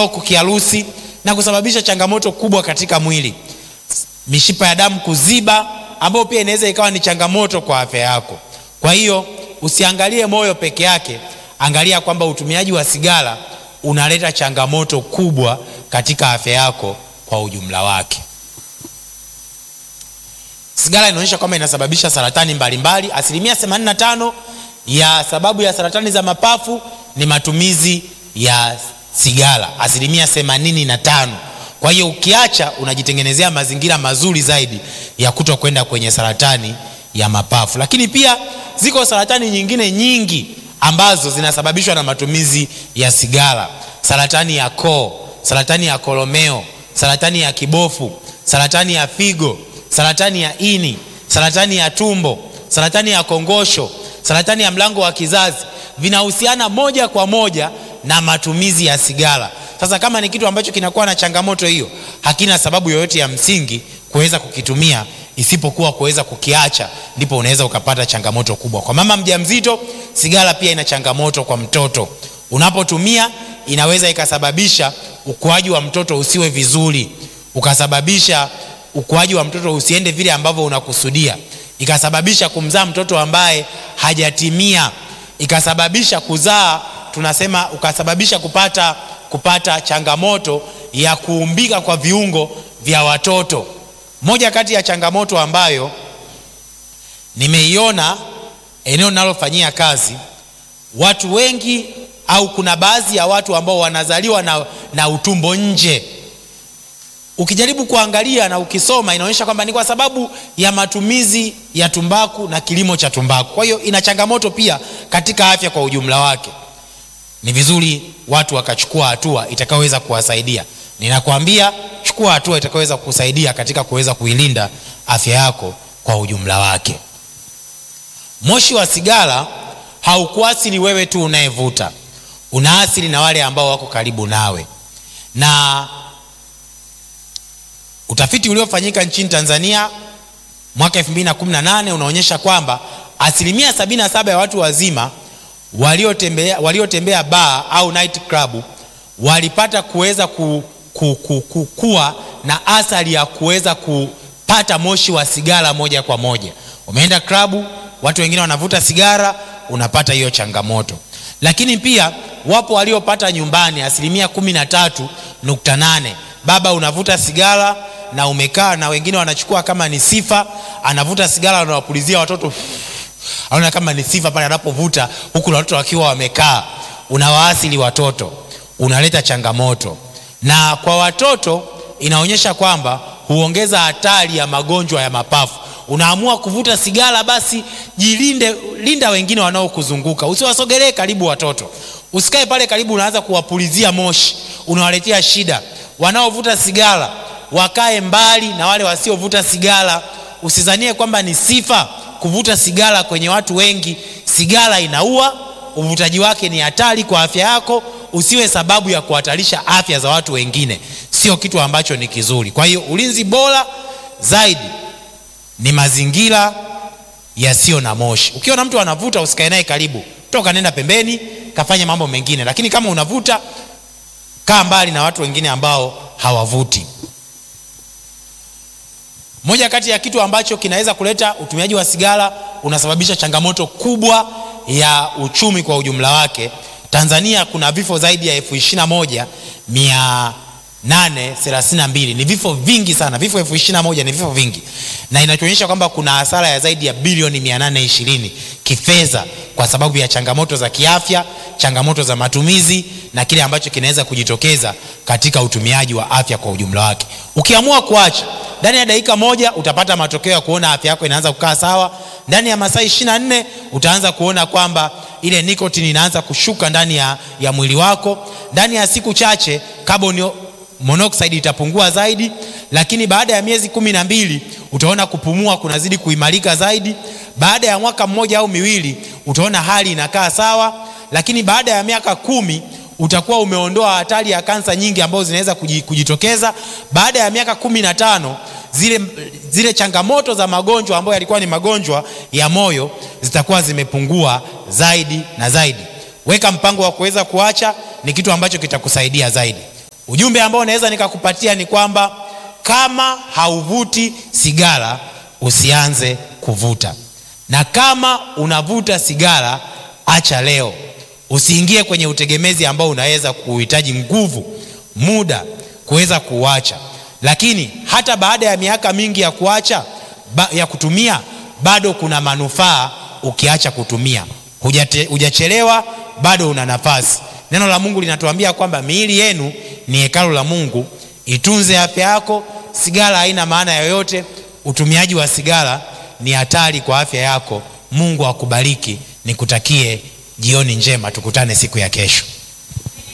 stroke kiharusi na kusababisha changamoto kubwa katika mwili mishipa ya damu kuziba ambayo pia inaweza ikawa ni changamoto kwa afya yako kwa hiyo usiangalie moyo peke yake angalia kwamba utumiaji wa sigara unaleta changamoto kubwa katika afya yako kwa ujumla wake sigara inaonyesha kwamba inasababisha saratani mbalimbali mbali. asilimia 85 ya sababu ya saratani za mapafu ni matumizi ya sigara asilimia 85 kwa hiyo ukiacha unajitengenezea mazingira mazuri zaidi ya kuto kwenda kwenye saratani ya mapafu lakini pia ziko saratani nyingine nyingi ambazo zinasababishwa na matumizi ya sigara saratani ya koo saratani ya kolomeo saratani ya kibofu saratani ya figo saratani ya ini saratani ya tumbo saratani ya kongosho saratani ya mlango wa kizazi vinahusiana moja kwa moja na matumizi ya sigara sasa kama ni kitu ambacho kinakuwa na changamoto hiyo hakina sababu yoyote ya msingi kuweza kukitumia isipokuwa kuweza kukiacha ndipo unaweza ukapata changamoto kubwa kwa mama mjamzito sigara pia ina changamoto kwa mtoto unapotumia inaweza ikasababisha ukuaji wa mtoto usiwe vizuri ukasababisha ukuaji wa mtoto usiende vile ambavyo unakusudia ikasababisha kumzaa mtoto ambaye hajatimia ikasababisha kuzaa tunasema ukasababisha kupata kupata changamoto ya kuumbika kwa viungo vya watoto moja kati ya changamoto ambayo nimeiona eneo linalofanyia kazi watu wengi au kuna baadhi ya watu ambao wanazaliwa na, na utumbo nje ukijaribu kuangalia na ukisoma inaonyesha kwamba ni kwa sababu ya matumizi ya tumbaku na kilimo cha tumbaku kwa hiyo ina changamoto pia katika afya kwa ujumla wake ni vizuri watu wakachukua hatua itakayoweza kuwasaidia ninakwambia chukua hatua itakayoweza kusaidia katika kuweza kuilinda afya yako kwa ujumla wake moshi wa sigara haukuasili wewe tu unayevuta unaasili na wale ambao wako karibu nawe na utafiti uliofanyika nchini tanzania mwaka 218 unaonyesha kwamba asilimia 77 ya watu wazima waliotembea waliotembea baa au night club walipata kuweza ku, ku, ku, ku, kuwa na athari ya kuweza kupata moshi wa sigara moja kwa moja umeenda klabu watu wengine wanavuta sigara unapata hiyo changamoto lakini pia wapo waliopata nyumbani asilimia kumi na tatu nukta nane baba unavuta sigara na umekaa na wengine wanachukua kama ni sifa anavuta sigara anawapulizia watoto anaona kama ni sifa pale anapovuta huku na watoto wakiwa wamekaa unawaasili watoto unaleta changamoto na kwa watoto inaonyesha kwamba huongeza hatari ya magonjwa ya mapafu unaamua kuvuta sigara basi jilinde linda wengine wanaokuzunguka usiwasogelee karibu watoto usikae pale karibu unaanza kuwapulizia moshi unawaletea shida wanaovuta sigara wakae mbali na wale wasiovuta sigara usizanie kwamba ni sifa kuvuta sigara kwenye watu wengi sigara inaua uvutaji wake ni hatari kwa afya yako usiwe sababu ya kuhatarisha afya za watu wengine sio kitu ambacho ni kizuri kwa hiyo ulinzi bora zaidi ni mazingira yasiyo na moshi ukiona mtu anavuta usikae naye karibu toka nenda pembeni kafanya mambo mengine lakini kama unavuta kaa mbali na watu wengine ambao hawavuti moja kati ya kitu ambacho kinaweza kuleta utumiaji wa sigara unasababisha changamoto kubwa ya uchumi kwa ujumla wake tanzania kuna vifo zaidi ya elfu ishirina moja mia nane thelathini na mbili ni vifo vingi sana vifo elfu ishirina na moja ni vifo vingi na inachoonyesha kwamba kuna hasara ya zaidi ya bilioni mia nane ishirini kifedha kwa sababu ya changamoto za kiafya changamoto za matumizi na kile ambacho kinaweza kujitokeza katika utumiaji wa afya kwa ujumla wake ukiamua kuacha ndani ya dakika moja utapata matokeo ya kuona afya yako inaanza kukaa sawa ndani ya masaa ishiri na nne utaanza kuona kwamba ile nikotini inaanza kushuka ndani ya, ya mwili wako ndani ya siku chache carbon monoxide itapungua zaidi lakini baada ya miezi kumi na mbili utaona kupumua kunazidi kuimarika zaidi baada ya mwaka mmoja au miwili utaona hali inakaa sawa lakini baada ya miaka kumi utakuwa umeondoa hatari ya kansa nyingi ambazo zinaweza kujitokeza baada ya miaka kumi na tano zile, zile changamoto za magonjwa ambayo yalikuwa ni magonjwa ya moyo zitakuwa zimepungua zaidi na zaidi weka mpango wa kuweza kuacha ni kitu ambacho kitakusaidia zaidi ujumbe ambao naweza nikakupatia ni kwamba kama hauvuti sigara usianze kuvuta na kama unavuta sigara acha leo usiingie kwenye utegemezi ambao unaweza kuhitaji nguvu muda kuweza kuuacha lakini hata baada ya miaka mingi ya kuacha ba, ya kutumia bado kuna manufaa ukiacha kutumia Hujate, hujachelewa bado una nafasi neno la mungu linatuambia kwamba miili yenu ni hekalu la mungu itunze afya yako sigara haina maana yoyote utumiaji wa sigara ni hatari kwa afya yako mungu akubariki nikutakie jioni njema tukutane siku ya kesho